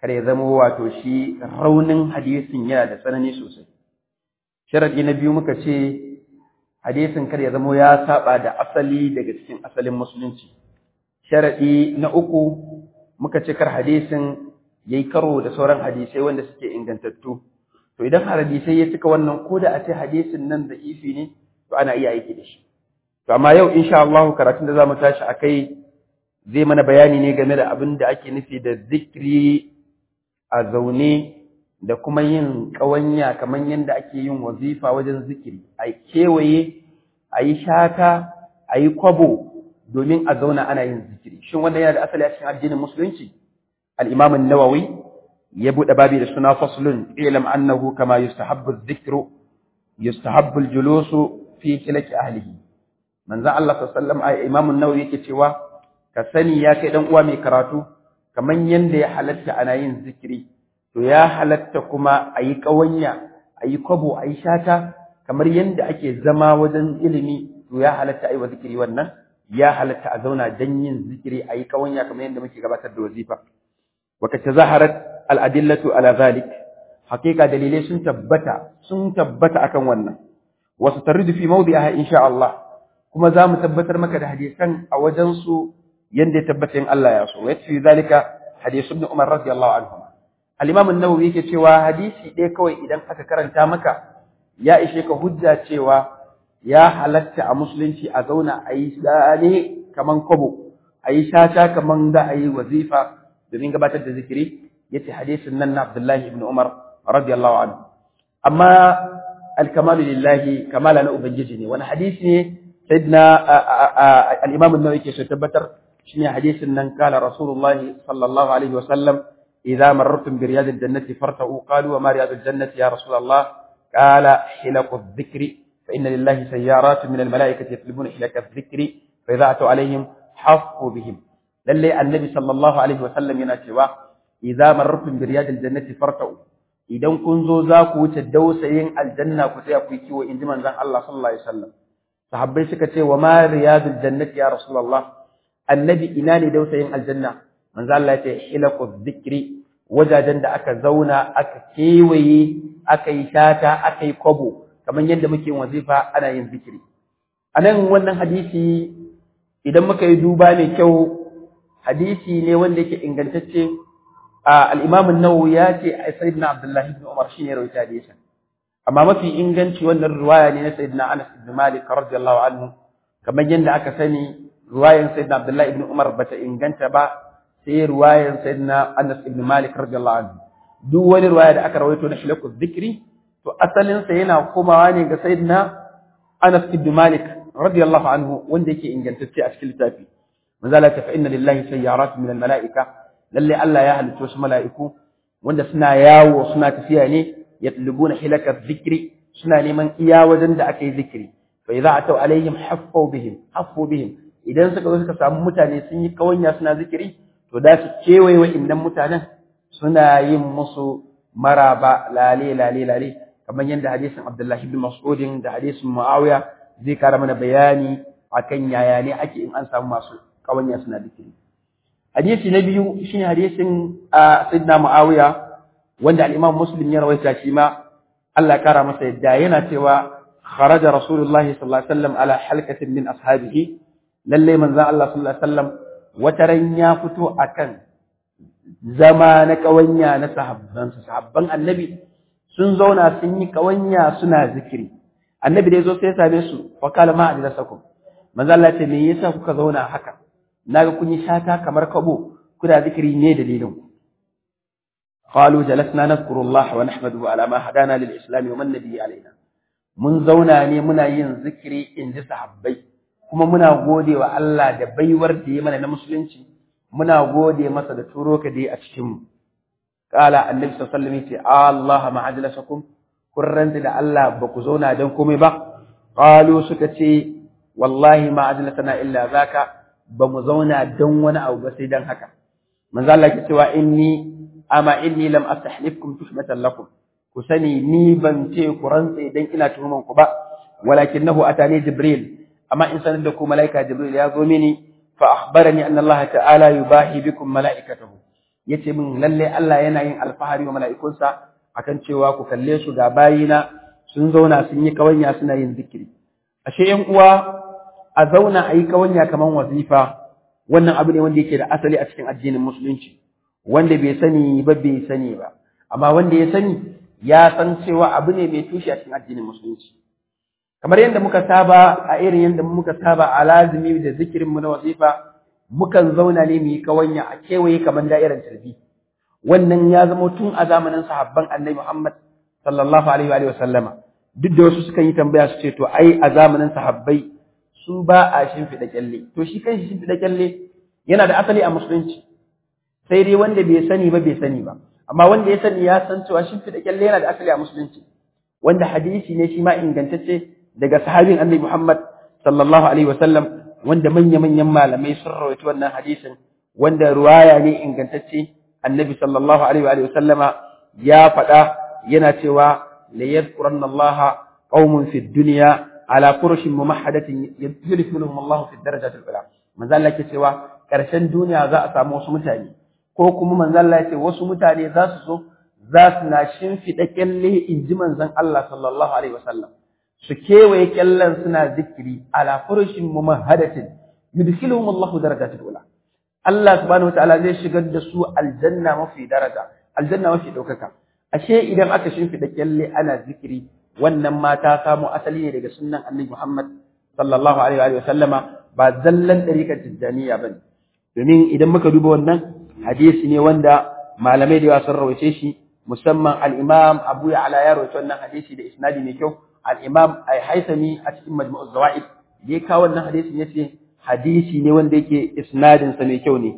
kada ya zama wato shi raunin hadisin yana da tsanani sosai sharadi na biyu muka ce hadisin kada ya zama ya saba da asali daga cikin asalin musulunci sharadi na uku muka ce kar hadisin yayi karo da sauran hadisai wanda suke ingantattu to idan hadisai ya cika wannan ko da a ce hadisin nan da ifi ne to ana iya aiki da shi to amma yau insha Allah karatun da zamu tashi akai zai mana bayani ne game da abin da ake nufi da zikri a zaune da kuma yin ƙawanya kamar yadda ake yin wazifa wajen zikiri a kewaye a yi shaka a yi kwabo domin a zauna ana yin zikiri shin wannan yana da asali a cikin addinin musulunci al-imam an-nawawi ya buɗe babi da suna faslun ilam annahu kama yustahabbu adh-dhikru yustahabbu al-julusu fi kilaki ahlihi manzo Allah sallallahu alaihi wasallam imam an-nawawi yake cewa ka sani ya kai dan uwa mai karatu kaman yanda ya halatta ana yin zikiri to ya halatta kuma ayi kawanya ayi kwabo ayi shata kamar yanda ake zama wajen ilimi to ya halatta ayi wa zikiri wannan ya halatta a zauna dan yin zikiri ayi kawanya kamar yanda muke gabatar da wazifa wa ka tazaharat al-adillatu ala zalik hakika dalilai sun tabbata sun tabbata akan wannan wasu taridu fi mawdi'aha insha Allah kuma za mu tabbatar maka da hadisan a wajen su yanda ya tabbata in Allah ya so wa fi zalika hadis ibn Umar radiyallahu anhu al-Imam an-Nawawi yake cewa hadisi ɗaya kawai idan aka karanta maka ya ishe ka hujja cewa ya halatta a musulunci a zauna a yi tsane kaman kwabo a yi shata kaman da a yi wazifa domin gabatar da zikiri yace hadisin nan na Abdullahi ibn Umar radiyallahu anhu amma al-kamalu lillahi kamala na ubangiji ne wani hadisi ne sayyidina al-Imam an-Nawawi yake so tabbatar shine hadisin nan kala Rasulullah sallallahu alaihi wasallam idza marartum bi riyadil jannati farta'u qalu wa ma riyadul jannati ya Rasulullah qala hilaqu adh-dhikri fa inna lillahi sayyaratun min al-mala'ikati yatlubuna hilaqa adh-dhikri fa idza atu alaihim hafu bihim lalle annabi sallallahu alaihi wasallam yana cewa idza marartum bi riyadil jannati farta'u idan kun zo za ku wuce dausayin aljanna ku tsaya ku yi kiwo inji manzon Allah sallallahu alaihi wasallam sahabbai suka ce wa ma riyadul jannati ya rasulullah annabi ina ne dausayin aljanna manzo Allah ya ce hilaqu dhikri wajajen da aka zauna aka kewaye aka yi shata aka yi kwabo kamar yadda muke yin wazifa ana yin zikiri anan wannan hadisi idan muka yi duba mai kyau hadisi ne wanda yake ingantacce al-Imam an-Nawawi ya ce sayyidina Abdullah ibn Umar shi ne rawaita hadisin amma mafi inganci wannan riwaya ne na sayyidina Anas ibn Malik radiyallahu anhu kamar yadda aka sani riwayan sayyidina Abdullah ibn Umar bata inganta ba sai riwayan sayyidina Anas ibn Malik radiyallahu anhu duk wani riwaya da aka rawaito na shilaku dhikri to asalin sa yana komawa ne ga sayyidina Anas ibn Malik radiyallahu anhu wanda yake ingantacce a cikin littafi manzo Allah ta fa inna lillahi sayyarat min al-mala'ika lalle Allah ya halitto su mala'iku wanda suna yawo suna tafiya ne yatlubuna hilaka dhikri suna neman iya wajen da aka yi zikiri fa idza atau alaihim haffu bihim haffu bihim idan suka zo suka samu mutane sun yi kawanya suna zikiri to da su kewaye wa'innan mutanen suna yin musu maraba lale lale lale kamar yadda hadisin Abdullahi ibn Mas'udin da hadisin Muawiya zai kara mana bayani akan yaya ne ake in an samu masu kawanya suna zikiri hadisi na biyu shine hadisin Sayyidina Muawiya wanda al-Imam Muslim ya rawaita shi ma Allah ya kara masa yadda yana cewa kharaja Rasulullahi sallallahu alaihi wasallam ala halqatin min ashabihi lalle manzon Allah sallallahu alaihi wasallam wata ran ya fito akan zama na kawanya na sahabban sahabban annabi sun zauna sun yi kawanya suna zikiri annabi da yazo sai ya same su fa kala ma ajlasakum manzon Allah ce me yasa kuka zauna haka naga kun yi shata kamar kabo kuna zikiri ne dalilin ku قالوا جلسنا نذكر الله ونحمده على ما هدانا للإسلام ومن نبي علينا mun zauna ne muna yin zikiri in ji sahabbai kuma muna gode wa Allah da baiwar da ya mana na musulunci muna gode masa da turo ka dai a cikin mu qala annabi sallallahu alaihi wasallam ce Allah ma ajlasakum kun ranta da Allah ba ku zauna dan komai ba qalu suka ce wallahi ma ajlasana illa zaka ba mu zauna dan wani abu ba sai dan haka manzo Allah ke cewa inni amma inni lam astahlifkum tuhmatan lakum ku sani ni ban ce ku rantse dan ina tuhuman ku ba walakinahu atani jibril amma in sanar da ku malaika jibril ya zo mini fa akhbarani anna Allah ta'ala yubahi bikum malaikatahu yace min lalle Allah yana yin alfahari wa mala'ikunsa akan cewa ku kalle su ga bayina sun zauna sun yi kawanya suna yin zikiri ashe yan uwa a zauna a yi kawanya kaman wazifa wannan abu ne wanda yake da asali a cikin addinin musulunci wanda bai sani ba bai sani ba amma wanda ya sani ya san cewa abu ne mai tushe a cikin addinin musulunci kamar yadda muka saba a irin yadda muka saba a lazimi da zikirin mu na wazifa mukan zauna ne mu yi kawanya a kewaye kamar da'irar tarbi wannan ya zama tun a zamanin sahabban annabi Muhammad sallallahu alaihi wa sallama duk da wasu sukan yi tambaya su ce to ai a zamanin sahabbai su ba a shimfiɗa kyalle to shi kanshi shimfiɗa kyalle yana da asali a musulunci sai dai wanda bai sani ba bai sani ba amma wanda ya sani ya san cewa shimfiɗa kyalle yana da asali a musulunci wanda hadisi ne shi ma ingantacce daga sahabin annabi Muhammad sallallahu alaihi wa sallam wanda manya-manyan malamai sun rawaito wannan hadisin wanda ruwaya ne ingantacce annabi sallallahu alaihi wa sallama ya faɗa yana cewa la yadhkuranna Allah qaumun fi dunya ala furushin mumahhadatin yudkhiluhum Allah fi darajati al-ula manzo Allah yake cewa karshen duniya za a samu wasu mutane ko kuma manzo Allah yake wasu mutane za su so za su na shimfiɗa kyalle in ji manzon Allah sallallahu alaihi wa sallam su kewaye kyallen suna zikiri ala furushin mumahhadatin yudkhiluhum Allahu darajatil ula Allah subhanahu wataala zai shigar da su aljanna mafi daraja aljanna mafi daukaka ashe idan aka shimfida kyalle ana zikiri wannan ma ta samu asali ne daga sunnan Annabi Muhammad sallallahu alaihi wa sallama ba zallan dariƙar tijjaniya bane domin idan muka duba wannan hadisi ne wanda malamai da yawa sun rawaice shi musamman al-Imam Abu Ya'la ya rawaito wannan hadisi da isnadi mai kyau al-Imam Al-Haythami a cikin Majmu'uz Zawaid da ya kawo wannan hadisin yace hadisi ne wanda yake isnadin sa mai kyau ne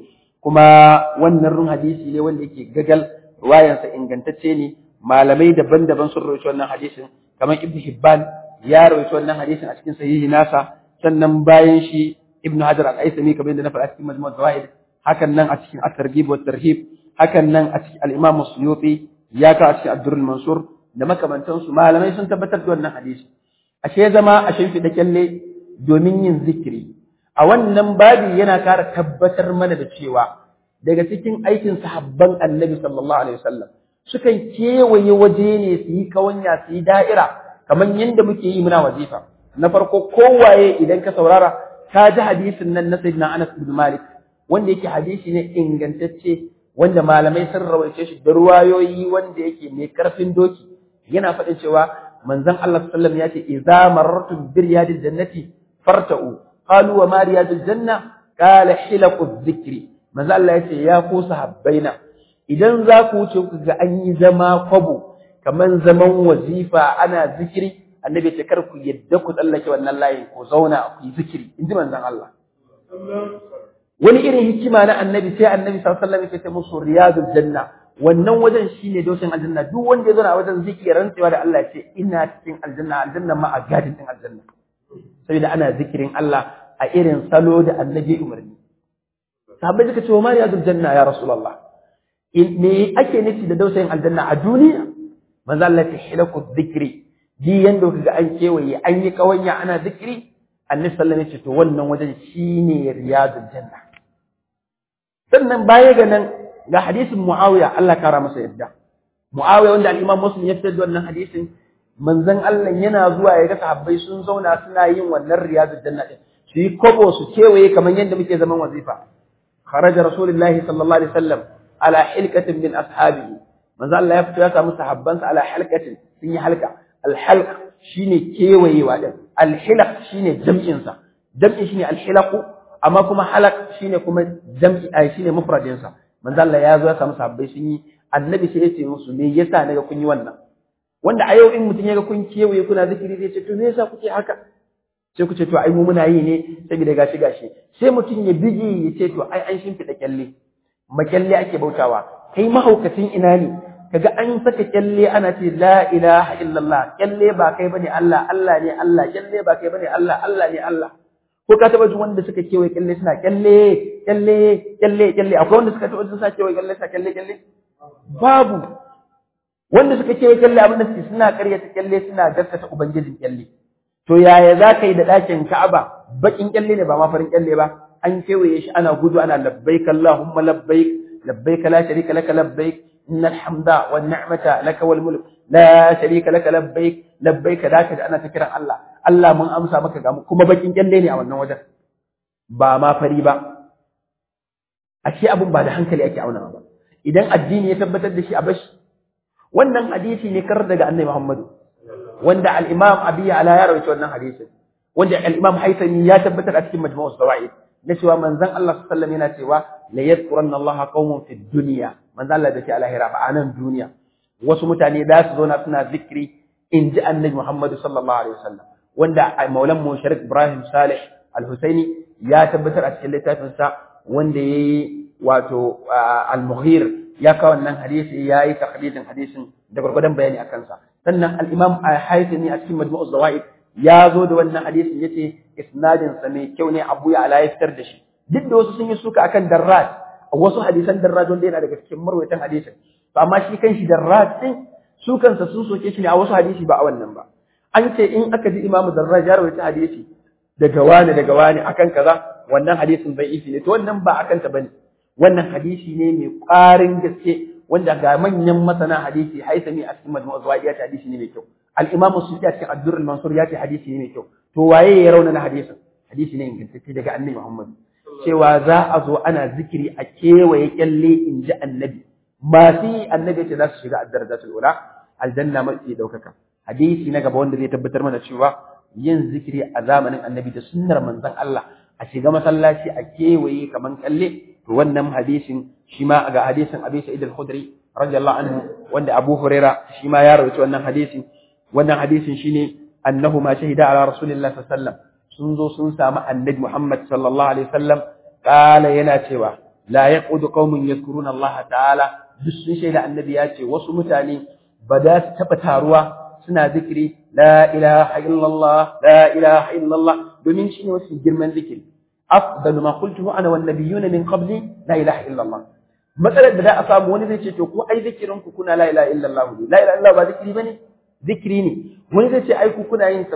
kuma wannan run hadisi ne wanda yake gagal ruwayan sa ingantacce ne malamai daban-daban sun rawaito wannan hadisin kamar Ibn Hibban ya rawaito wannan hadisin a cikin sahihi nasa sannan bayan shi Ibn Hajar Al-Haythami kamar yadda na faɗa cikin Majmu'uz Zawaid hakan nan a cikin At-Targhib wa Tarhib hakan nan a cikin Al-Imam Suyuti ya ka a cikin Abdurrul Mansur da makamantansu malamai sun tabbatar da wannan hadisi ashe zama a shimfiɗa kyalle domin yin zikiri a wannan babi yana kara tabbatar mana da cewa daga cikin aikin sahabban annabi sallallahu alaihi wasallam sukan kewaye waje ne su yi kawanya su yi da'ira kamar yadda muke yi muna wazifa na farko kowaye idan ka saurara ka ji hadisin nan na sayyidina Anas bin Malik wanda yake hadisi ne ingantacce wanda malamai sun rawaice shi da ruwayoyi wanda yake mai karfin doki yana faɗin cewa manzon Allah sallallahu alaihi wasallam ya ce idza marartum bi riyadil jannati farta'u qalu wa ma riyadul janna qala hilaqu dhikri manzo Allah ya ce ya ku sahabbaina idan za ku wuce ku ga an yi zama kwabo kaman zaman wazifa ana zikiri annabi ce kar ku yadda ku tsallake wannan layin ku zauna ku yi zikiri in ji manzon Allah wani irin hikima na annabi sai annabi sallallahu alaihi wasallam ya ce musu riyadul janna wannan wajen shine dosin aljanna duk wanda ya zo a wajen zikiri rantsewa da Allah ya ce ina cikin aljanna aljanna ma a gadin din aljanna saboda ana zikirin Allah a irin salo da annabi umarni sahabbai suka ce wa mariyadul janna ya rasulullah me ake nufi da dausayin aljanna a duniya manzo Allah ya hilaku dhikri ji yanda kaga an kewaye an yi kawanya ana zikiri annabi sallallahu alaihi wasallam ya ce to wannan wajen shine riyadul janna sannan baya ga nan ga hadisin Muawiya Allah kara masa yadda Muawiya wanda al-Imam Muslim ya fitar da wannan hadisin manzon Allah yana zuwa ya ga sahabbai sun zauna suna yin wannan riyadul janna din su yi kobo su kewaye kamar yadda muke zaman wazifa kharaja rasulullahi sallallahu alaihi wasallam ala hilqatin min ashabihi manzon Allah ya fito ya samu sahabbansa ala halqatin sun yi halka al-halq shine kewayewa din al-hilaq shine jam'in sa jam'in shine al-hilaq amma kuma halaq shine kuma jam'i ai shine mufradin sa manzo Allah ya zo ya samu sahabbai sun yi annabi sai ya ce musu me yasa naga kun yi wannan wanda a yau in mutum ya ga kun kewaye kuna zikiri zai ce to me yasa kuke haka sai ku ce to ai mu muna yi ne saboda gashi gashi sai mutum ya bige ya ce to ai an shimfiɗa kyalle makyalle ake bautawa kai mahaukacin ina ne kaga an saka kyalle ana ce la ilaha illallah kyalle ba kai bane Allah Allah ne Allah kyalle ba kai bane Allah Allah ne Allah ko ka taba jin wanda suka kewaye kyalle suna kyalle kyalle kyalle kyalle akwai wanda suka taba jin suna kewaye kyalle suna kyalle kyalle babu wanda suka kewaye kyalle abin da suke suna karyata kyalle suna gaskata ubangijin kyalle to yaya za ka yi da ɗakin Ka'aba bakin kyalle ne ba ma farin kyalle ba an kewaye shi ana gudu ana labbaik Allahumma labbaik labbaik la sharika laka labbaik innal hamda wan ni'mata laka wal mulk la sharika laka labbaik labbaik da ka ana ta kiran Allah Allah mun amsa maka ga kuma bakin kyalle ne a wannan wajen ba ma fari ba ashe abun ba da hankali ake auna ba idan addini ya tabbatar da shi a bashi wannan hadisi ne kar daga annabi Muhammadu wanda al-Imam Abi Ala ya rawaito wannan hadisin wanda al-Imam Haythami ya tabbatar a cikin Majmu'us Zawaid na cewa manzon Allah sallallahu alaihi wasallam yana cewa la yadhkuranna Allah qaumun fid dunya manzon Allah da ke a lahira ba anan duniya wasu mutane da su zo na suna zikri in ji annabi Muhammadu sallallahu alaihi wasallam wanda maulan mu Sharif Ibrahim Salih Al-Husaini ya tabbatar a cikin littafinsa wanda yayi wato al-Mughir ya kawo wannan hadisi ya yi takhlidin hadisin da gwargwadon bayani a kansa sannan al-imam al-haythami a cikin majmu'uz zawaid ya zo da wannan hadisin yace isnadin sa mai kyau ne abu ya ala ya fitar da shi duk da wasu sun yi suka akan darrat wasu hadisan darrat wanda yana daga cikin marwayatan hadisin to amma shi kanshi darrat din su kansa sun soke shi ne a wasu hadisi ba a wannan ba an ce in aka ji imamu darrat ya rawaita hadisi daga wani daga wani akan kaza wannan hadisin bai isi ne to wannan ba akan ta bane wannan hadisi ne mai ƙwarin gaske wanda ga manyan masana hadisi haisami a cikin majmu'u zuwa ya ce hadisi ne mai kyau al-imamu suyuti a cikin ad-durr al-mansur ya ce hadisi ne mai kyau to waye ya rauna na hadisin hadisi ne ingantacce daga annabi Muhammad cewa za a zo ana zikiri a kewaye kyalle in ji annabi masu yi annabi ce za su shiga ad-darajatul ula aljanna mafi daukaka hadisi na gaba wanda zai tabbatar mana cewa yin zikiri a zamanin annabi da sunnar manzon Allah a shiga masallaci a kewaye kaman kalle to wannan hadisin shi ma ga hadisin Abi Sa'id al-Khudri radiyallahu anhu wanda Abu Huraira shi ma ya rawaito wannan hadisin wannan hadisin shine annahu ma shahida ala rasulillah sallallahu alaihi wasallam sun zo sun samu annabi Muhammad sallallahu alaihi wasallam kala yana cewa la yaqudu qaumun yadhkuruna Allah ta'ala duk sun shaida annabi ya ce wasu mutane ba za su taba taruwa suna zikiri la ilaha illallah la ilaha illallah domin shine wasu girman zikiri afdalu ma qultuhu ana wan nabiyyuna min qabli la ilaha illallah matsalar da za a samu wani zai ce to ko ai zikirin ku kuna la ilaha illallah ne la ilaha illallah ba zikiri bane zikiri ne wani zai ce ai ku kuna yin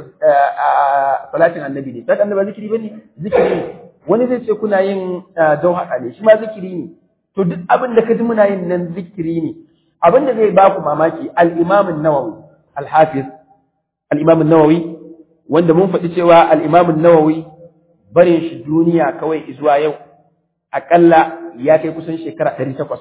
salatin annabi ne salatin annabi ba zikiri bane zikiri ne wani zai ce kuna yin jawhara ne shi ma zikiri ne to duk abin da ka ji muna yin nan zikiri ne abin da zai ba ku mamaki al-imam an-nawawi al-hafiz al-imam an-nawawi wanda mun faɗi cewa al-imam an-nawawi barin shi duniya kawai zuwa yau akalla ya kai kusan shekara ɗari takwas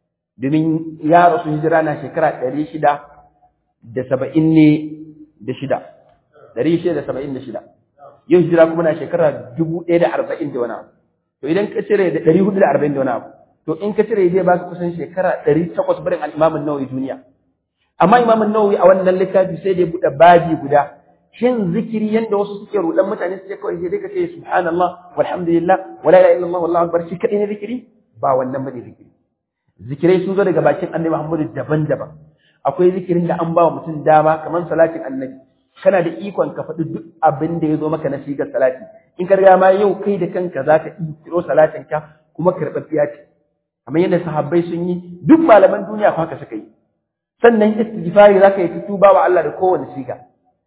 domin ya rasu hijira na shekara ɗari shida da saba'in ne da shida ɗari shida da saba'in da shida yau hijira kuma na shekara dubu ɗaya da arba'in da wani abu to idan ka cire da ɗari hudu da arba'in da wani abu to in ka cire zai baka kusan shekara ɗari takwas barin al'imamin nawawi duniya amma imamin nawawi a wannan littafi sai da ya buɗe babi guda shin zikiri yanda wasu suke rudan mutane suke kawai sai dai ka ce subhanallah walhamdulillah wala ilaha illallah wallahu akbar shi kadai ne zikiri ba wannan bane zikiri zikirai sun zo daga bakin annabi Muhammadu daban-daban akwai zikirin da an ba wa mutum dama kamar salatin annabi kana da ikon ka faɗi duk abin da ya zo maka na shigar salati in ka riga ma yau kai da kanka za ka kiro salatin ka kuma karɓaɓɓiya ce kamar yadda sahabbai sun yi duk malaman duniya fa haka suka yi sannan istighfari za ka yi tuba wa Allah da kowane shiga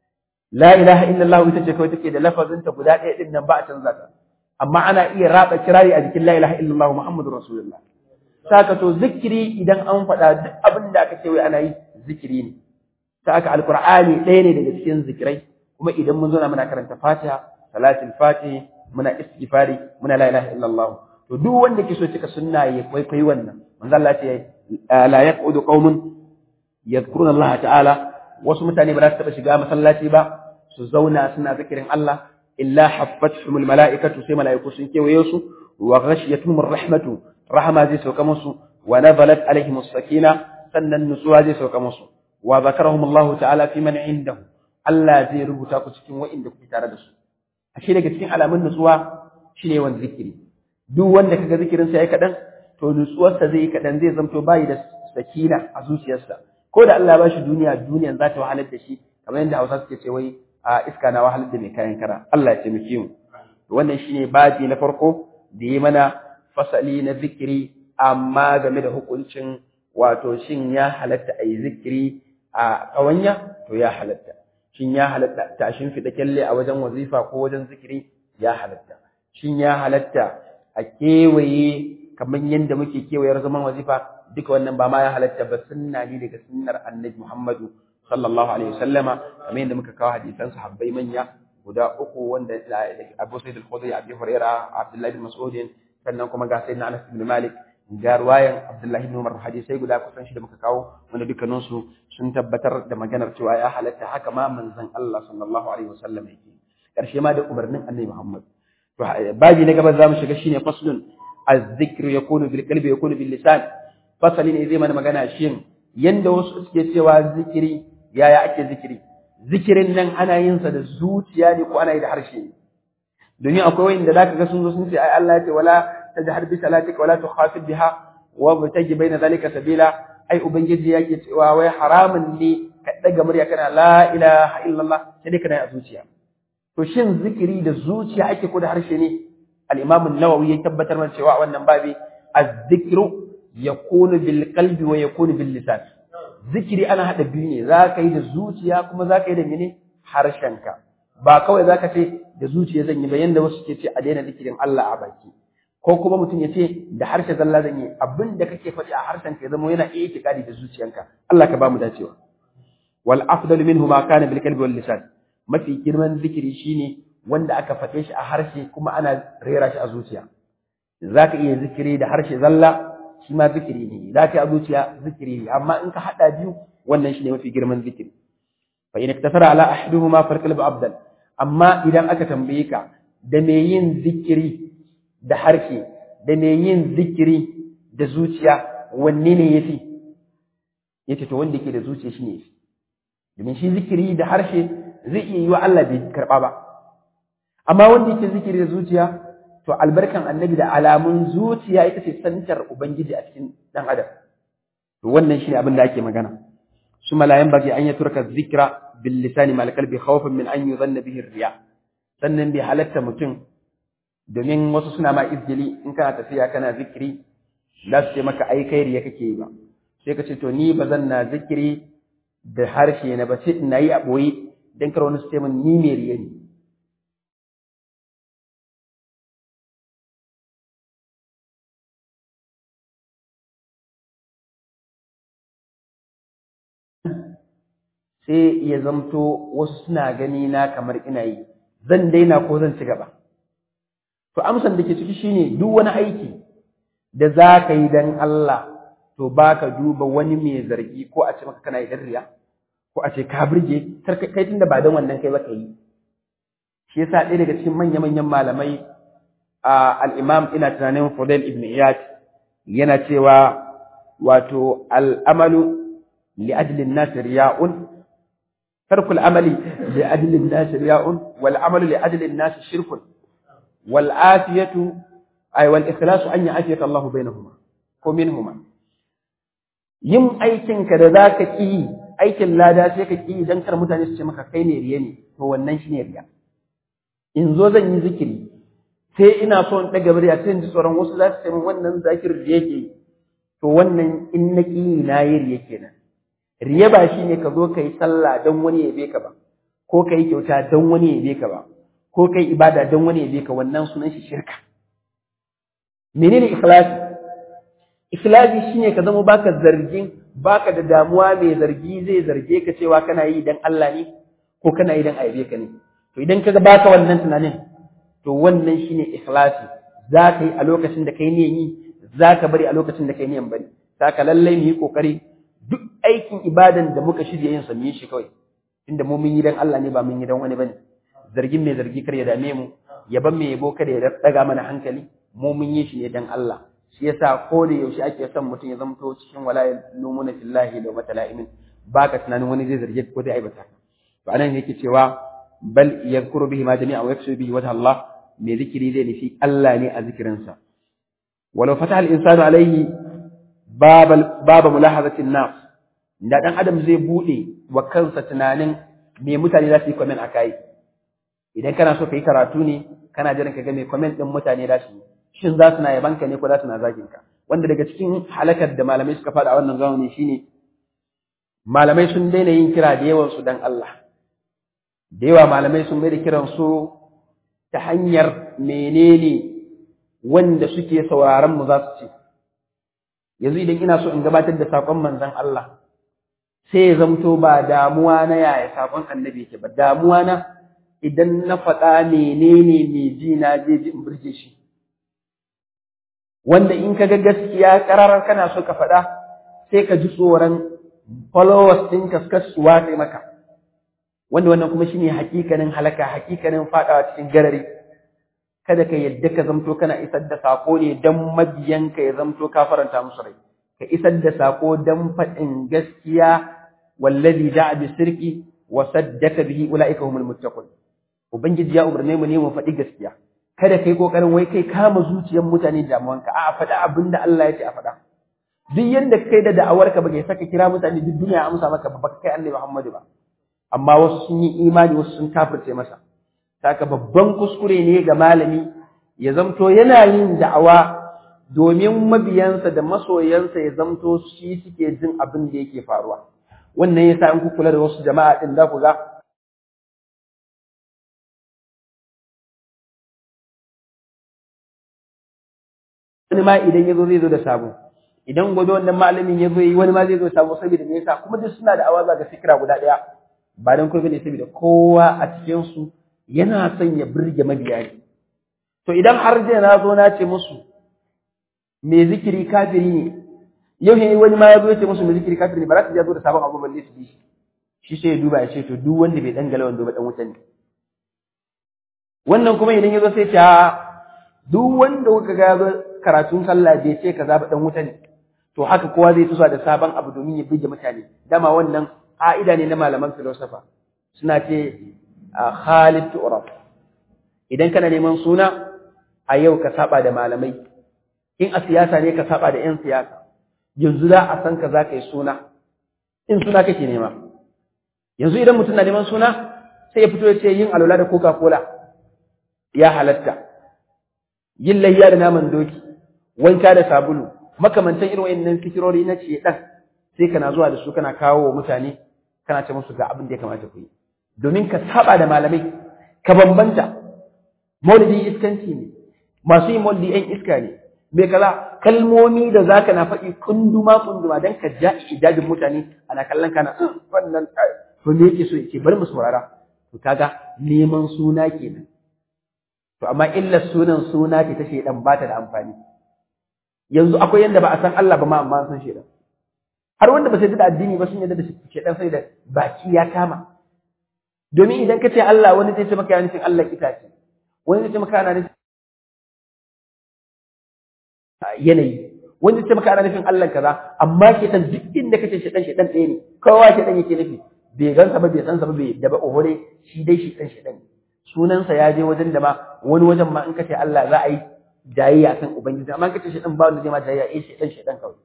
la ilaha illallah ita ce kawai take da lafazinta guda ɗaya din nan ba a canza ta amma ana iya raba kirari a jikin la ilaha illallah muhammadur rasulullah saka to zikiri idan an faɗa duk abin da aka ce wai ana yi zikiri ne saka alqur'ani ɗaya ne daga cikin zikirai kuma idan mun zo na muna karanta fatiha salatul fatih muna istighfari muna la ilaha illallah to duk wanda ke so cika sunna ya kwaikwayi wannan manzo Allah ce la yaqudu qaumun yadhkuruna Allah ta'ala wasu mutane ba za su taɓa shiga masallaci ba su zauna suna zikirin Allah illa haffatuhumul mala'ikatu sai mala'iku sun kewaye su wa ghashiyatuhumur rahmatu rahma zai sauka musu wa nazalat alaihimus sakina sannan nutsuwa zai sauka musu wa zakarahum Allah ta'ala fi man indahu Allah zai rubuta ku cikin wa'inda kuke tare da su ashe daga cikin alamun nutsuwa shine yawan zikiri duk wanda kaga zikirin sa yayi kadan to nutsuwarsa zai yi kadan zai zamto bayi da sakina a zuciyarsa ko da Allah ba shi duniya duniyan za ta wahalar da shi kamar yadda Hausa suke ce wai a iska na wahalar da mai kayan kara Allah ya taimake mu to wannan shine baji na farko da yi mana fasali na zikiri amma game da hukuncin wato shin ya halatta a yi zikiri a ƙawanya to ya halatta shin ya halatta ta shimfiɗa kyalle a wajen wazifa ko wajen zikiri ya halatta shin ya halatta a kewaye kamar yadda muke kewayar zaman wazifa duka wannan ba ma ya halatta ba sunna ne daga sunnar annabi Muhammadu sallallahu alaihi wasallama kamar yadda muka kawo hadisan sahabbai manya guda uku wanda Abu Sa'id al-Khudri Abi Hurairah Abdullah bin Mas'ud sannan kuma ga Sayyidina Anas bin Malik ga ruwayan Abdullah bin Umar hadisai guda kusan shi da muka kawo wanda dukkanin su sun tabbatar da maganar cewa ya halatta haka ma manzon Allah sallallahu alaihi wasallam yake karshe ma da umarnin annabi Muhammad to babi na gaba zamu shiga shine faslun az-zikru yakunu bil qalbi yakunu bil lisan fasali ne zai mana magana shin yanda wasu suke cewa zikiri yaya ake zikiri zikirin nan ana yin sa da zuciya ne ko ana yi da harshe ne domin akwai wanda zaka ga sun zo sun ce ai Allah ya ce wala tajhar bi salatika wala tukhafid biha wa bataji baina zalika sabila ai ubangiji yake cewa wai haramun ne ka daga murya kana la ilaha illallah sai dai kana a zuciya to shin zikiri da zuciya ake ko da harshe ne al-imam an-nawawi ya tabbatar mana cewa wannan babi az-zikru yakunu bil qalbi wa yakunu bil lisan zikiri ana hada biyu ne za ka yi da zuciya kuma za ka yi da mene harshenka ba kawai za ka ce da zuciya zan yi ba yanda wasu ke ce a daina zikirin Allah a baki ko kuma mutum ya ce da harshe zalla zan yi abin da kake faɗi a harshen ka ya zama yana iya itikadi da zuciyanka Allah ka ba mu dacewa wal afdalu minhu ma kana bil qalbi wal lisan mafi girman zikiri shine wanda aka faɗe shi a harshe kuma ana rera shi a zuciya zaka iya zikiri da harshe zalla shi ma zikiri ne zaka yi a zuciya zikiri ne amma in ka hada biyu wannan shine mafi girman zikiri fa in iktasara ala ahaduhuma fal qalbu abdal amma idan aka tambaye ka da me yin zikiri da harshe da me yin zikiri da zuciya wanne ne yafi yace to wanda yake da zuciya shine yafi domin shi zikiri da harshe zai iya yi wa Allah bai karba ba amma wanda yake zikiri da zuciya to albarkan annabi da alamun zuciya ita ce santar ubangiji a cikin dan adam to wannan shine abin da ake magana su malayan baki an ya turka zikra bil lisani mal qalbi khawfan min an yuzanna bihi riya sannan bai halatta mutum domin wasu suna ma izgili in kana tafiya kana zikiri za su ce maka ai kai riya kake yi ba sai ka ce to ni ba zan na zikiri da harshe na ba sai ina yi a boye dan kar wani su ce min ni mai riya ne sai ya zamto wasu suna gani na kamar ina yi zan daina ko zan ci gaba to amsan da ke ciki shine duk wani aiki da za ka yi dan Allah to baka duba wani mai zargi ko a ce maka kana yi riya ko a ce ka burge kai tunda ba dan wannan kai ba ka yi shi yasa ɗaya daga cikin manya-manyan malamai al-imam ina tunanin Fudail ibn Iyad yana cewa wato al'amalu li ajlin nas riya'un ترك العمل لأجل الناس رياء والعمل لأجل الناس شرك والآتية أي والإخلاص أن يعافيك الله بينهما ومنهما yin aikinka da za ka ƙi aikin lada sai ka ƙi idan kar mutane su ce maka kai ne riya ne to wannan shi ne riya in zo zan yi zikiri sai ina so in ɗaga murya sai in ji tsoron wasu za su ce min wannan zakirin riya ke to wannan in na ƙi na yi riya kenan riya ba shi ne ka zo ka yi sallah don wani ya be ka ba ko ka yi kyauta don wani ya be ka ba ko ka yi ibada don wani ya be ka wannan sunan shi shirka menene ikhlasi ikhlasi shine ka zama baka zargin baka da damuwa mai zargi zai zarge ka cewa kana yi dan Allah ne ko kana yi dan aibe ka ne to idan kaga baka wannan tunanin to wannan shine ikhlasi za ka yi a lokacin da kai ne yi za ka bari a lokacin da kai ne bari saka lallai mu yi kokari duk aikin ibadan da muka shirya yin sa mu yi shi kawai inda mu mun yi dan Allah ne ba mun yi dan wani bane zargin mai zargi kar ya dame mu yaban mai yabo kada ya daga mana hankali mu mun yi shi ne dan Allah shi yasa ko da yaushe ake son mutum ya zamto cikin wala lumuna fillahi da matalaimin baka tunanin wani zai zarge ko zai aibata to anan yake cewa bal yadhkuru bihi ma jami'a wa yaksu bihi wajha Allah mai zikiri zai nufi Allah ne a zikirinsa walau fataha al-insanu alayhi baba baba mulahazatin nas da dan adam zai bude wa kansa tunanin me mutane za su yi comment akai idan kana so ka yi karatu ne kana jiran ka ga me comment din mutane da su shin za su na yabanka ne ko za su na zagin ka wanda daga cikin halakar da malamai suka faɗa a wannan zamani shine malamai sun daina yin kira da yawan su dan Allah da yawa malamai sun mai da kiran su ta hanyar menene wanda suke sauraron mu za su ce yanzu idan ina so in gabatar da sakon manzon Allah sai ya zamto ba damuwa na yaya sakon annabi yake ba damuwa na idan na faɗa menene mai ji na je ji in burge shi wanda in ka ga gaskiya ƙararar kana so ka faɗa sai ka ji tsoron followers ɗin ka su watse maka wanda wannan kuma shine hakikanin halaka hakikanin faɗawa cikin garari kada ka yadda ka zamto kana isar da sako ne don mabiyanka ya zamto ka faranta musu rai ka isar da sako don faɗin gaskiya wallazi ja'a bi sirki wa saddaka bihi ulaika humul muttaqun ubangiji ya umarne mu ne mu faɗi gaskiya kada kai kokarin wai kai kama zuciyar mutane damuwanka a faɗa abin da Allah ya ce a faɗa duk yanda kai da da'awarka ba kai saka kira mutane duk duniya amsa maka ba kai Annabi Muhammadu ba amma wasu sun yi imani wasu sun kafirce masa saka babban kuskure ne ga malami ya zamto yana yin da'awa domin mabiyansa da masoyansa ya zamto shi suke jin abin da yake faruwa wannan yasa in ku kula da wasu jama'a din za ku ga wani ma idan ya zo zai zo da sabo idan gobe wannan malamin ya zo yi wani ma zai zo sabo saboda me yasa kuma duk suna da awaza ga fikira guda ɗaya ba dan kuma ne saboda kowa a cikin su yana son ya burge mabiya ne to idan har jiya na zo na ce musu me zikiri kafiri ne yau ne wani ma ya zo ya ce musu me zikiri kafiri ne ba za su je zo da sabon abu balle su bi shi shi sai ya duba ya ce to duk wanda bai dangala wanda ba dan wuta ne wannan kuma idan ya zo sai ta duk wanda kuka ga karatun sallah bai ce kaza ba dan wuta ne to haka kowa zai tusa da sabon abu domin ya bige mutane dama wannan ka'ida ne na malaman filosofa suna ce Khalid tu'raf idan kana neman suna a yau ka saba da malamai in a siyasa ne ka saba da yan siyasa yanzu za a san ka za ka yi suna in suna kake nema yanzu idan mutum na neman suna sai ya fito ya ce yin alwala da coca cola ya halatta yin layya da naman doki wanka da sabulu makamantan irin wayannan fikirori na ce dan sai kana zuwa da su kana kawo wa mutane kana ce musu ga abin da ya kamata ku yi domin ka saba da malamai ka bambanta maulidi iskanci ne masu yin maulidi yan iska ne me kaza kalmomi da zaka na faɗi kunduma kunduma dan ka ja ijabin mutane ana kallon kana wannan to me yake so yake bari mu saurara to kaga neman suna kenan to amma illar sunan suna ce ta shedan ba ta da amfani yanzu akwai yanda ba a san Allah ba ma amma an san shedan har wanda ba sai da addini ba sun yadda da shedan sai da baki ya kama domin idan ka ce Allah wani zai ce maka yana nufin Allah itace wani zai ce maka yana nufin yanayi wani zai ce maka ana nufin Allah kaza amma shedan duk inda kace shedan shedan ɗaya ne kowa shedan yake nufi bai gansa ba bai san sa ba bai da ba ohore shi dai shedan shedan sunansa ya je wajen da ma wani wajen ma in kace Allah za a yi jayayya kan ubangiji amma kace shedan ba wanda zai ma jayayya eh shedan shedan kawai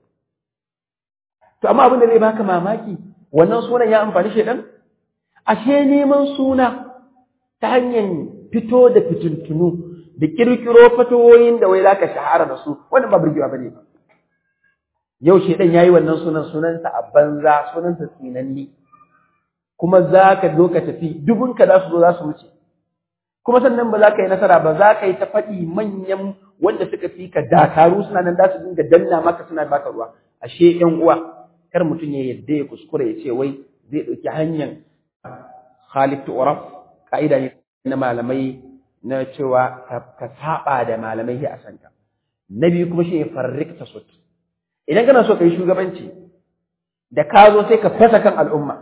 to amma abin da zai baka mamaki wannan sunan ya amfani shedan ashe neman suna ta hanyar fito da fitintunu da kirkiro fatowoyin da wai zaka shahara da su wannan ba burgewa bane ba yau shedan yayi wannan sunan sunansa a banza sunansa tsinanni kuma zaka zo ka tafi dubunka za su zo za su wuce kuma sannan ba za ka yi nasara ba za ka yi ta faɗi manyan wanda suka fi ka dakaru suna nan za su dinga danna maka suna baka ruwa ashe ƴan uwa kar mutum ya yadda ya kuskure ya ce wai zai ɗauki hanyar Khalid Uraf ka'ida ne na malamai na cewa ka saba da malamai a sanka na biyu kuma shi ne farrik tasut idan kana so ka yi shugabanci da ka zo sai ka fasa kan al'umma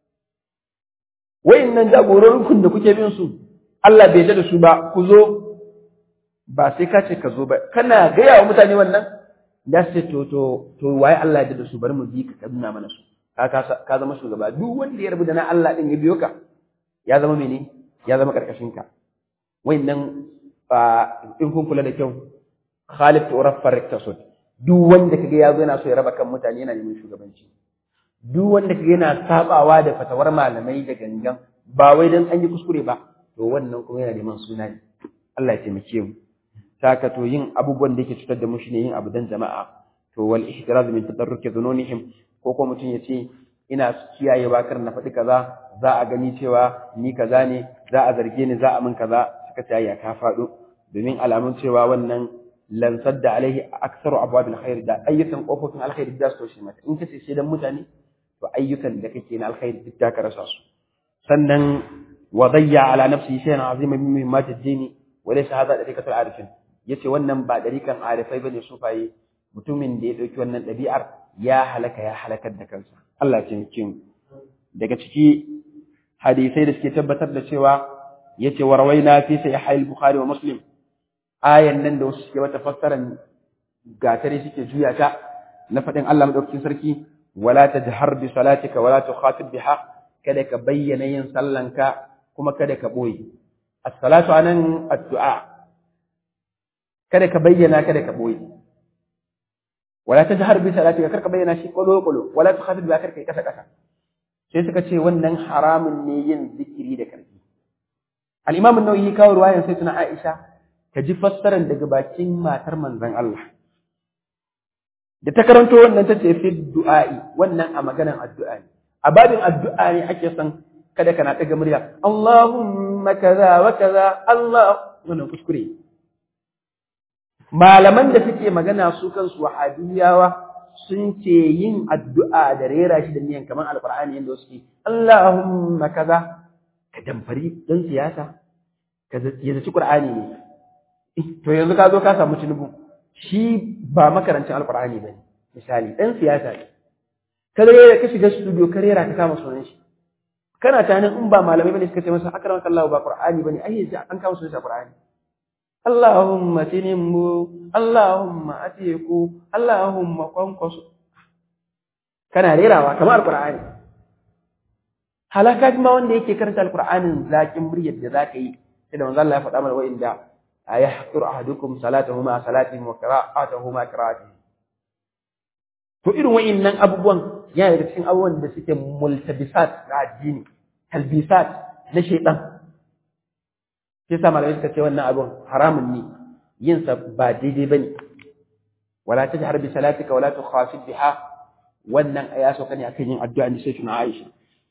wayannan jagororin da kuke bin su Allah bai da su ba ku zo ba sai ka ce ka zo ba kana gaya wa mutane wannan da su to to to waye Allah ya da su bari mu bi ka nuna mana su ka ka zama shugaba duk wanda ya rabu da na Allah din ya biyo ka ya zama mene ya zama karkashin ka wayannan in kun kula da kyau Khalid Uraf Farik Tasud duk wanda kaga ya zo yana so ya raba kan mutane yana neman shugabanci duk wanda kaga yana sabawa da fatawar malamai da gangan ba wai dan an yi kuskure ba to wannan kuma yana neman suna ne Allah ya taimake mu saka to yin abubuwan da yake cutar da mu shine yin abu dan jama'a to wal ihtiraz min tadarruki dhununihim ko ko mutum ya ce ina kiyaye bakar na faɗi kaza za a gani cewa ni kaza ne za a zarge ni za a min kaza suka ce ya ka faɗo domin alamun cewa wannan lan sadda alaihi aktsaru abwab alkhair da ayyukan kofofin alkhair da su toshe mata in kace sai dan mutane to ayyukan da kake na alkhair duk da ka rasa su sannan wa dayya ala nafsi shay'an azima min muhimmat ad-din wa laysa hadha dariqatul arifin yace wannan ba dariqan arifai bane sufaye mutumin da ya dauki wannan dabi'ar ya halaka ya halakar da kansa Allah ya taimake mu daga ciki hadisai da suke tabbatar da cewa yace warwaina fi sahih al-bukhari wa muslim ayan nan da wasu suke wata fassaran gatare suke juya ta na faɗin Allah madaukakin sarki wala tajhar bi salatika wala tukhatib biha kada ka bayyana yin sallanka kuma kada ka boye as-salatu anan addu'a kada ka bayyana kada ka boye wala tajhar bi salatika kar ka bayyana shi kolo kolo wala tukhatib biha kar kai kasa kasa sai suka ce wannan haramun ne yin zikiri da karfi al-imam an-nawawi kawo ruwayan sai tuna Aisha ka ji fassaran daga bakin matar manzon Allah da ta karanto wannan tace fi du'a'i wannan a maganan addu'a ne a babin addu'a ne ake son kada kana daga murya Allahumma kaza wa kaza Allah wannan kuskure malaman da suke magana su kansu wahabiyawa sun ce yin addu'a da rera shi da niyan kamar alqur'ani yanda suke Allahumma kaza ka damfari dan siyasa ka zaci qur'ani ne to yanzu ka zo ka samu tinubu shi ba makarancin alkur'ani ba ne misali ɗan siyasa ne ka rera ka shiga studio ka rera ka kama sunan shi kana tunanin in ba malamai bane suka ce masa akram kallahu ba qur'ani bane ai yanzu an kama sunan shi qur'ani Allahumma tinimmu Allahumma atiku Allahumma kwankwaso kana rerawa kamar alkur'ani halaka ma wanda yake karanta alkur'anin zakin muryar da zaka yi sai da manzo Allah ya faɗa mana wa'inda ayahqir ahadukum salatahu ma salatihi wa qira'atuhu ma qira'atihi to irin wa'innan abubuwan yana daga cikin abubuwan da suke multabisat na addini talbisat na shaytan sai sa malamai suka ce wannan abun haramun ne yin sa ba daidai bane wala tajhar bi salatika wala tukhafid biha wannan aya so kane akan yin addu'a ne sai tuna Aisha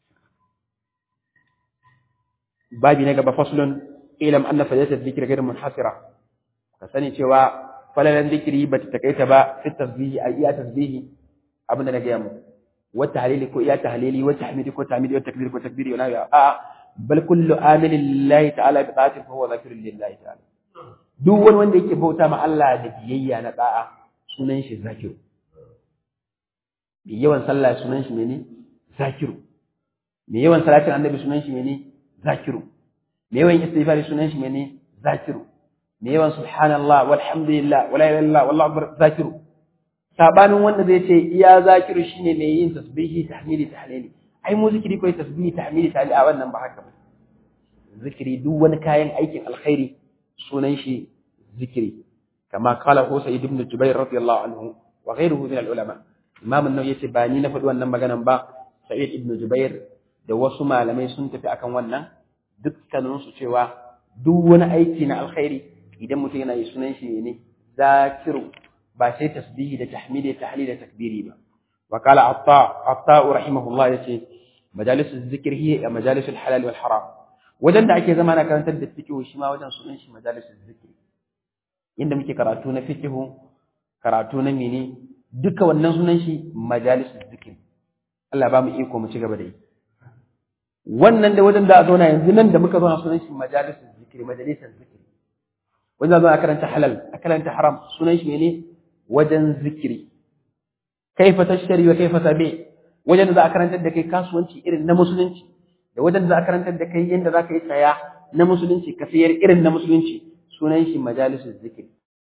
babi na gaba faslun ilam anna fadilatu dhikri ghayr munhasira ka sani cewa falalan dhikri ba ta takaita ba fi tasbihi a iya tasbihi abinda na gaya mu wa tahlili ko iya tahlili wa tahmidi ko tahmidi wa takbir ko takbiri wala ya a bal kullu amilin lillahi ta'ala bi ta'ati fa huwa zakirun lillahi ta'ala duk wani wanda yake bauta ma Allah da biyayya na da'a sunan shi zakiru bi yawan sallah sunan shi mene zakiru me yawan salatin annabi sunan shi mene zakiru me yawan istighfari sunan shi mene zakiru me yawan subhanallah walhamdulillah wala ilaha illallah wallahu akbar zakiru sabanin wanda zai ce iya zakiru shine mai yin tasbihi tahmidi tahlili ai mu zikiri kai tasbihi tahmidi tahlili a wannan ba haka ba zikiri duk wani kayan aikin alkhairi sunan shi zikiri kama kala ko sayyid ibn jubair radiyallahu anhu wa ghayruhu min al-ulama imam an-nawawi yace ba ni na faɗi wannan maganan ba sa'id ibn jubair da wasu malamai sun tafi akan wannan dukkaninsu cewa duk wani aiki na alkhairi idan mutum yana yi sunan shi ne zakiru ba sai tasbihi da tahmidi da tahlil da takbiri ba wa qala atta atta rahimahullah yace majalisul zikr hiya majalisul halal wal haram wajen da ake zama na karantar da fiqh shi ma wajen sunan shi majalisul zikr inda muke karatu na fiqh karatu na mene duka wannan sunan shi majalisul zikr Allah ba mu iko mu ci gaba da yi wannan da wajen da a zauna yanzu nan da muka zauna sunan shi majalisun zikiri majalisar zikiri wajen zauna a karanta halal a karanta haram sunan shi ne wajen zikiri kaifa tashari wa kaifa tabi wajen da za a karantar da kai kasuwanci irin na musulunci da wajen da za a karantar da kai yadda za ka yi saya na musulunci ka sayar irin na musulunci sunan shi majalisun zikiri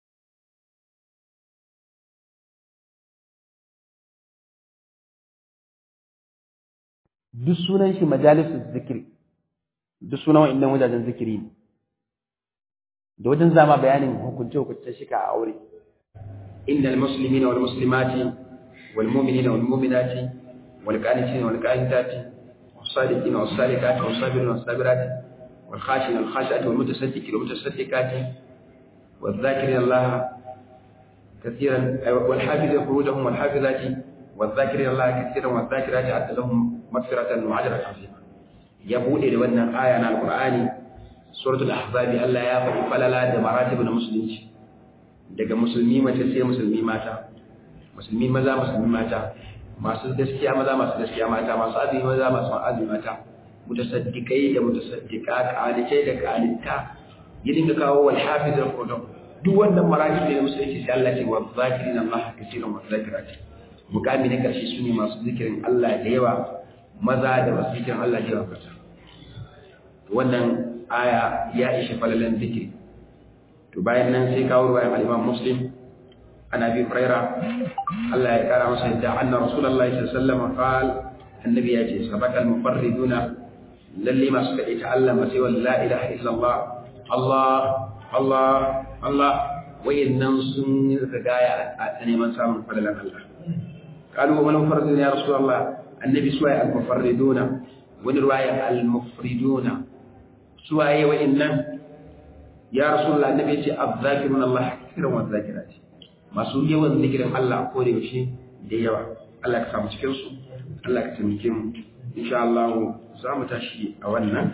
duk sunan shi majalisun zikiri duk sunan wa'annan wajajen zikiri ne da wajen zama bayanin hukunce hukunce shika a aure innal muslimina wal muslimati wal mu'minina wal mu'minati wal qanitina wal qanitati was sadiqina was sadiqati was sabirina was sabirati wal khashina wal khashiati wal mutasaddiqina wal mutasaddiqati wal dhakirina Allah كثيرا والحافظ فروجهم والحافظات والذاكرين الله كثيرا والذاكرات أعد لهم مغفرة وأجرا عظيما يبودي da wannan aya na alqur'ani suratul ahzab Allah ya faɗi falala da maratib na musulunci daga musulmi mace sai musulmi mata musulmi maza musulmi mata masu gaskiya maza masu gaskiya mata masu azumi maza masu azumi mata mutasaddiqai da mutasaddiqa qalitai da qalita ya dinga kawo wal hafiz al qur'an duk wannan maraki da musulunci sai Allah ce wa zakirin Allah kaseeran wa zakirati mukami na karshe sune masu zikirin Allah da yawa maza da masu zikirin Allah da yawa kasa wannan aya ya ishe falalan zikiri to bayan nan sai kawo ruwayan al-Imam Muslim ana bi Huraira Allah ya kara masa yadda anna Rasulullahi sallallahu alaihi wasallam qal annabi ya ce sabaka al-mufarriduna lalle masu kade ta Allah masai wa la ilaha illallah Allah Allah Allah wayannan sun yi gaya a neman samun falalan Allah qalu wal mufarriduna ya Rasulullah annabi suwaye al-mufarriduna wani ruwaya al-mufriduna suwaye wayannan ya rasulullah annabi yace azzakirun Allah kiran wa zakirati masu yawan zikirin Allah ko da yaushe da yawa Allah ka samu cikin su Allah ka taimake mu insha Allah za mu tashi a wannan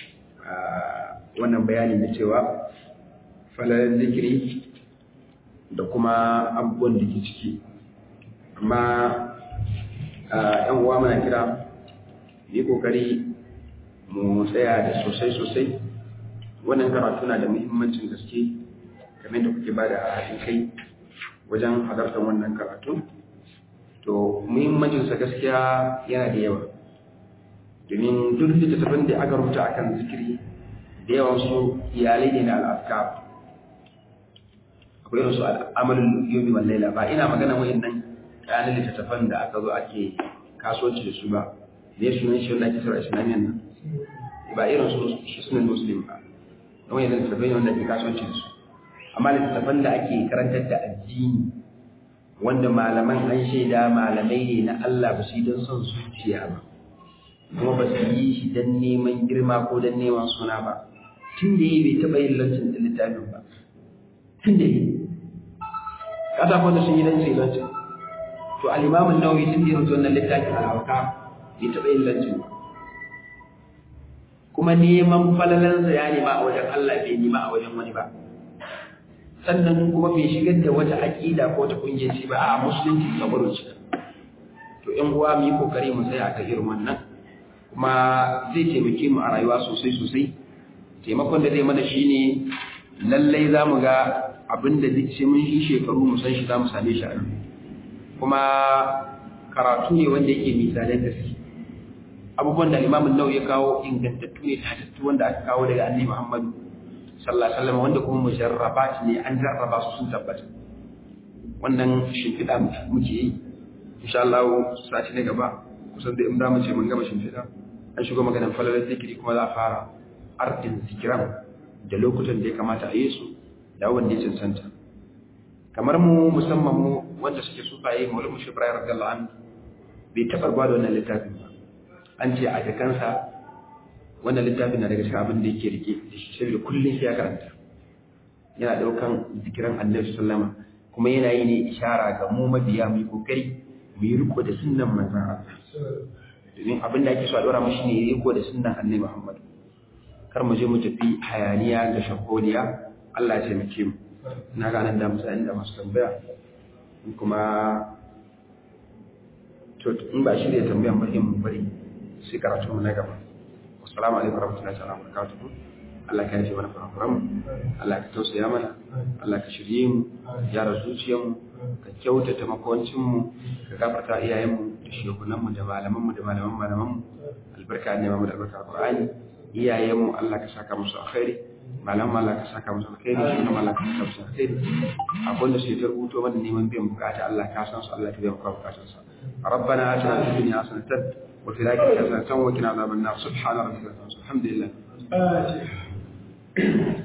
wannan bayani na cewa falalan zikiri da kuma abubuwan da ke ciki amma yan uwa muna kira yi kokari mu tsaya da sosai sosai wannan karatu na da muhimmancin gaske kamar da kuke bada haɗin kai wajen halartar wannan karatu to muhimmancinsa gaskiya yana da yawa domin duk littattafan da aka rubuta akan zikiri da yawan su iyalai ne na al'afka akwai irin su al'amalin yomi wal laila ba ina magana wayannan kayan littattafan da aka zo ake kasuwanci da su ba ne sunan shi wanda ake sarrafa islamiyan nan ba irin su sunan muslim ba don yanzu littattafai ne wanda ake kasuwanci da su amma littattafan da ake karantar da addini wanda malaman an shaida malamai ne na Allah ba su yi don son zuciya ba kuma ba su yi shi don neman girma ko don neman suna ba tun da yi bai taɓa yin lancin da littafin ba tun da yi kasa kwanda sun yi don su yi lancin to alimamin nawawi tun da yi rutu wannan littafin al'auka bai taɓa yin lancin ba kuma neman falalansa ya nema a wajen Allah bai nema a wajen wani ba sannan kuma bai shigar da wata aƙida ko ta ƙungiyar ba a musulunci saboda shi to ƴan uwa mu yi kokari mu tsaya ka irin wannan kuma zai taimake mu a rayuwa sosai sosai taimakon da zai mana shine lallai za mu ga abin da duk sai mun yi shekaru mu san shi za mu same shi a nan kuma karatu ne wanda yake misalan gaske abubuwan da limamin nau ya kawo ingantattu ne tattattu wanda aka kawo daga annabi Muhammadu sallallahu alaihi wasallam wanda kuma mujarrabat ne an jarraba su sun tabbata wannan shimfiɗa muke yi insha Allah sati na gaba kusan da in da mu ce mun gama shimfiɗa an shigo maganar falalar zikiri kuma za a fara ardin zikiran da lokutan da ya kamata a yi su da wanda ya cancanta kamar mu musamman mu wanda suke sufaye maulid mushi ibrahim radiyallahu anhu bai taɓa ba da wannan littafin ba an ce a jakansa wannan littafin na daga cikin abin da yake rike da shi saboda kullum sai ya karanta yana daukan zikiran annabi sallama kuma yana yi ne ishara ga mu mabiya mu yi kokari mu yi riko da sunnan manzon Allah domin abin da ake so a dora mu shine riko da sunnan annabi Muhammad kar mu je mu tafi hayaniya da shakoliya Allah ya taimake mu na ga nan da musa inda masu tambaya kuma to in ba shi da tambayan ba mu bari sai karatu mu na gaba assalamu alaikum warahmatullahi ta'ala wabarakatuh Allah ka yafe mana kurakuran mu Allah ka tausaya mana Allah ka shirye mu gyara zuciyar mu ka kyautata makwancin mu ka gafarta iyayen mu da shehunan mu da malaman mu da malaman malaman mu albarka ne mu da albarka Qur'ani iyayen mu Allah ka saka musu alkhairi malaman Allah ka saka musu alkhairi shehunan Allah ka saka musu alkhairi abin da sai ta rubuto mana neman biyan bukata Allah ka san su Allah ka biya bukatun sa ربنا آتنا في الدنيا حسنة وفي الآخرة حسنة وقنا عذاب النار سبحان ربك الحمد لله